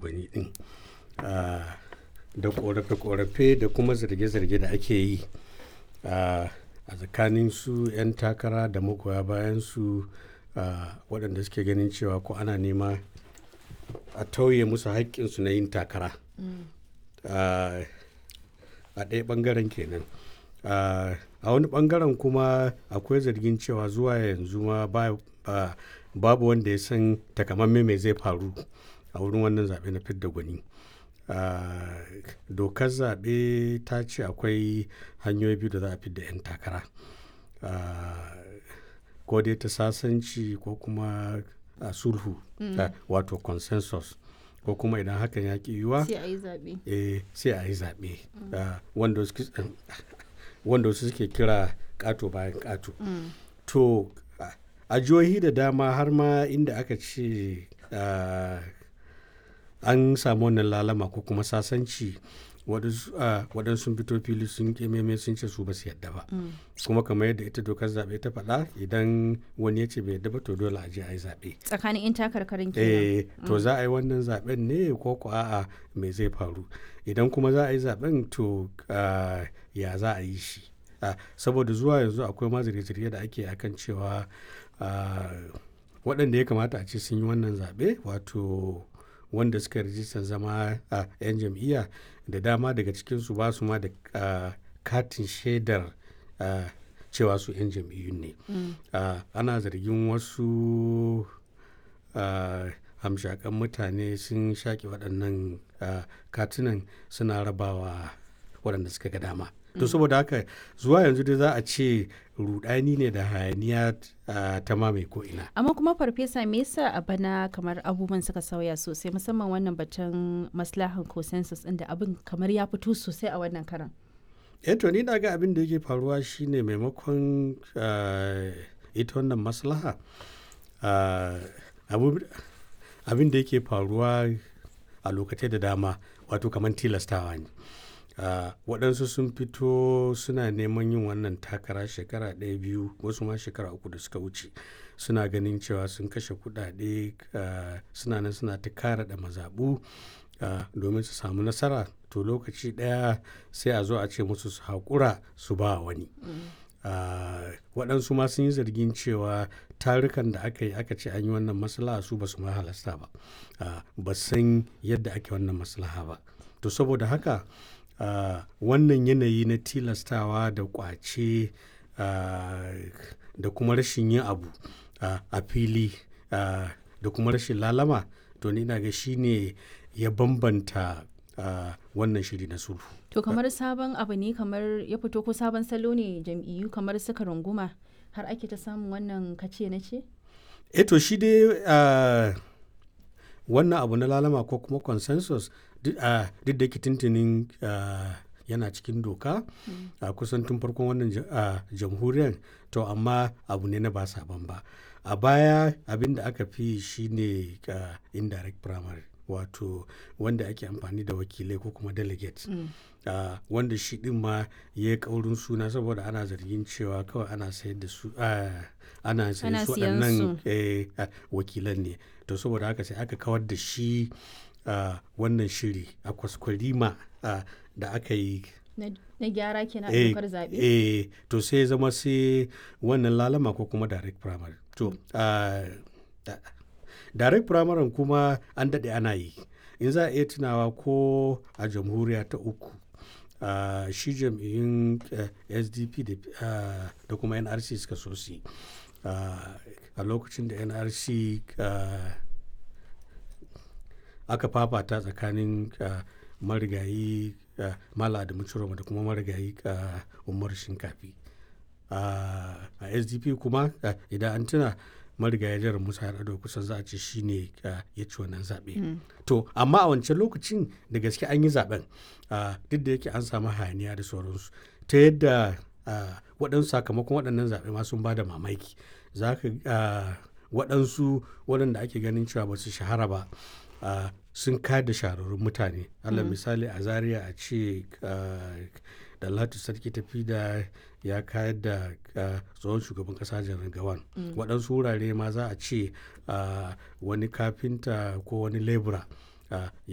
gwani din da korafe-korafe da kuma zarge-zarge da ake yi a tsakanin su 'yan takara da magoya bayan su waɗanda suke ganin cewa ko ana nema a tauye musu haƙƙinsu na yin takara a ɗaya ɓangaren kenan a wani ɓangaren kuma akwai zargin cewa zuwa yanzu ma babu wanda ya san takamamme mai zai faru a wurin wannan zaɓe na fidda gwani dokar zaɓe ta ce akwai hanyoyi biyu da za a fidda 'yan takara ko dai ta sasanci ko kuma a sulhu wato consensus ko kuma idan hakan ya ki yiwuwa sai a yi zaɓe sai a yi zaɓe wanda wasu suke kira ƙato bayan ƙato to a jihohi da dama har ma inda aka ce an samu wannan lalama ko kuma sasanci waɗansu fito fili sun kememe sun ce su ba su yadda ba kuma kamar yadda ita dokar zaɓe ta faɗa idan wani ya ce bai yadda ba to dole a je a yi zaɓe tsakanin in takarkarin kenan to za a yi wannan zaɓen ne ko ko a'a me zai faru idan kuma za a yi zaɓen to ya za a yi shi saboda zuwa yanzu akwai ma zirge-zirge da ake akan cewa waɗanda ya kamata a ce sun yi wannan zaɓe wato wanda suka rijistar zama a 'yan jam'iyya da dama daga cikinsu ba su ma da katin shaidar cewa su 'yan jam'iyyun ne ana zargin wasu hamshakan mutane sun shaƙe waɗannan katunan suna rabawa waɗanda suka ga dama to saboda haka zuwa yanzu dai za a ce rudani ne da hayaniya ta mamaye ko ina amma kuma farfesa me yasa a bana kamar abubuwan suka sauya sosai musamman wannan batun maslahan consensus din da abin kamar ya fito sosai a wannan karan eh to ni na ga abin da yake faruwa shine maimakon ita wannan maslaha abin da yake faruwa a lokacin da dama wato kamar tilastawa ne Uh, waɗansu sun fito suna neman yin wannan takara shekara ɗaya biyu wasu ma shekara uku da suka wuce suna ganin cewa sun kashe kuɗaɗe uh, suna nan suna ta kara da mazaɓu uh, domin su samu nasara to lokaci ɗaya sai a zo a ce musu su haƙura su ba wani waɗansu ma sun yi zargin cewa tarukan da aka yi aka ce an yi wannan maslaha su ba su ma halasta ba ba san yadda ake wannan maslaha ba to saboda haka Uh, wannan yanayi na tilastawa da kwace uh, da kuma rashin yin abu uh, a fili da kuma rashin lalama to ni ga shi ne ya bambanta wannan shiri na sulhu to kamar sabon abu ne kamar ya fito ko sabon salo ne jam'iyyu kamar suka runguma har ake ta samun wannan kace na ce e to shi dai wannan abu na lalama ko kuma consensus duk da ke tuntunin yana cikin doka a kusan tun farkon wannan jamhuriyar to amma abu ne na ba sabon ba a baya abin da aka fi shi ne indirect primary wato wanda ake amfani da wakilai ko kuma delegates Uh, wanda shi din ma ya yi kaurin suna saboda ana zargin cewa kawai ana sayar da su uh, ana sayar su waɗannan eh, uh, wakilan ne to saboda haka sai aka kawar da shi wannan shiri a kwaskwarima da aka yi na gyara kenan a dokar zaɓe eh to sai zama sai wannan lalama ko kuma direct primary to direct primary kuma an daɗe ana yi in za a iya tunawa ko a jamhuriya ta uku Uh, shi jam'iyyun uh, sdp da uh, kuma nrc suka so su a lokacin da nrc aka fafata tsakanin marigayi mala da mucuroma da kuma marigayi umar shinkafi a sdp kuma idan an tuna marigayi jihar musa ya kusan za a ce shi ne ya ci wannan zaɓe. Mm. to amma a wancan lokacin da gaske an yi zaɓen duk da yake an samu hayaniya da sauransu ta yadda waɗansu sakamakon waɗannan zaɓe ma sun ba da mamaki za ka waɗansu waɗanda ake ganin cewa ba su shahara ba sun kayar da shahararrun mutane allah mm. misali a zaria a ce da latu sarki tafi da ya kayar da tsohon shugaban kasa janar gawan waɗansu wurare ma za a ce wani kafinta ko wani lebura